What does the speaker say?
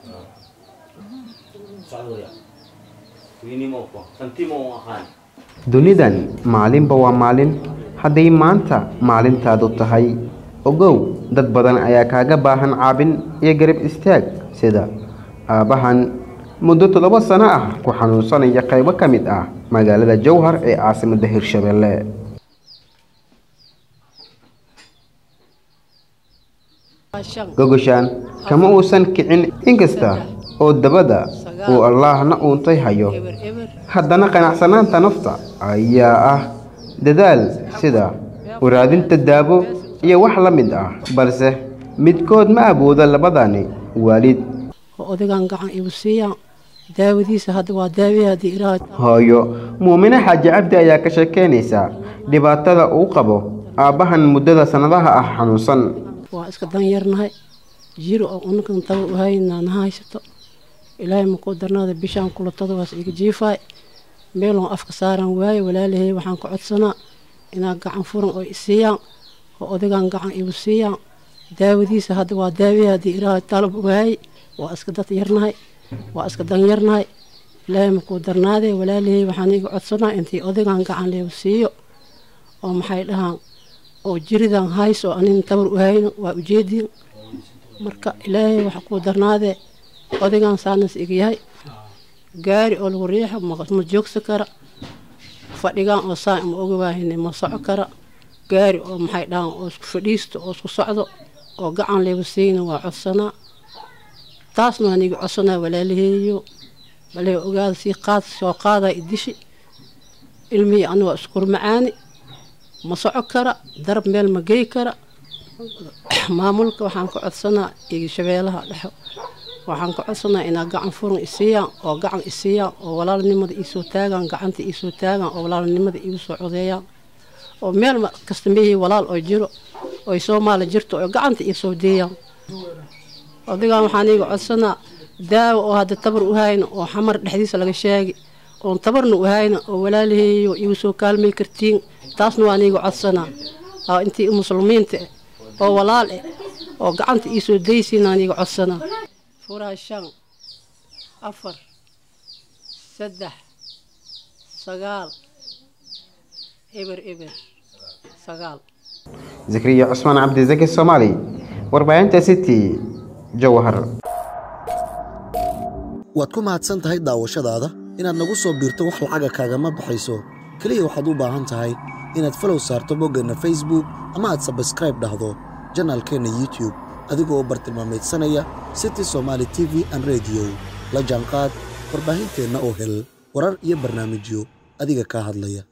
dunidan maalinba waa maalin hadday maanta maalintaadu tahay ogow dad badan ayaa kaaga baahan caabin iyo garab istaag sida aabbahan muddo toddoba sano ah ku xanuunsanaya qaybo ka mid ah magaalada jowhar ee caasimadda hirshabeelle gogoshaan kama uusan kicin inkasta oo dabada uu allaahna uuntay hayo haddana qanacsanaanta nafta ayaa ah dadaal sida waraadinta daabo iyo wax la mid ah balse midkood ma awoodo labadani waalid odagaan gacan igu siiyaan daawadiisa hadda waa daawee haddii ilaahay hooyo muumine xaaji cabdi ayaa ka sheekeynaysa dhibaatada uu qabo aabbahan muddada sannadaha ah xanuunsan waa iska danyarnahay jiro oo unakan taba u haynaa na haysato ilaahay makuu darnaada bishaan kulatada waas iga jiifaay meeloon afka saaran waaye walaalahay waxaan ka codsanaa inaa gacan furan oo isiiyaan oo odagaan gacan igu siiyaan daawadiisa hadda waa daawee haddii ilaahay talab waayey waa iska dad yarnahay waa iska danyarnahay ilaahay makuu darnaadee walaalahay waxaan iga codsanaa intii odagaan gacan leegu siiyo oo maxay dhahaan oo jiridan hays oo anin tabar u hayno waa ujeediin marka ilaahay waxa kuu darnaadee odagaan saanas iga yahay gaari oo lagu riixo ma joogsa kara fadhigaan oo saa ma oga waahine ma soco kara gaari oo maxay dhahaan oo isku fadhiisto oo isku socdo oo gacan leegu siina waa codsanaa taasna waan iga codsanaa walaalaheeyo balee ogaada sii qaad soo qaadaa idishi ilmihii ani waa iskur macaani ma soco kara darab meel ma gey kara maamulka waxaan ka codsanaa iyo shabeelaha dhexo waxaan ka codsanaa inaa gacan furan isiiyaan oo gacan isiiyaan oo walaalnimada iisoo taagaan gacanta iisoo taagaan oo walaalnimada iigu soo codeeyaan oo meel kasta mehii walaal oo jiro oy soomaali jirto oo gacanta iisoo deeyaan odagaan waxaan iiga codsanaa daawo oo hadda tabar u hayna oo xamar dhexdiisa laga sheegi oon tabarna u hayna oo walaalaheeyo iigu soo kaalmay kartiin taasna waan iiga codsanaa oo intii muslimiinta eh oo walaal eh oo gacanta iisoo daysiinaan iiga codsanaa furaha shan afar saddex sagaal eber eber sagaal zakriya cusmaan cabdisaki soomaali warbaahinta city jowhar waad ku mahadsan tahay daawashadaada inaad nagu soo biirto wax lacaga kaagama baxayso keliya waxaad u baahan tahay inaad falow saarto boggeenna facebook ama aad sabskraib dhahdo janaalkeenna youtube adigoo bartilmaamaydsanaya city somaali t v an rediyo la jaanqaad warbaahinteenna oo hel warar iyo barnaamijyo adiga kaa hadlaya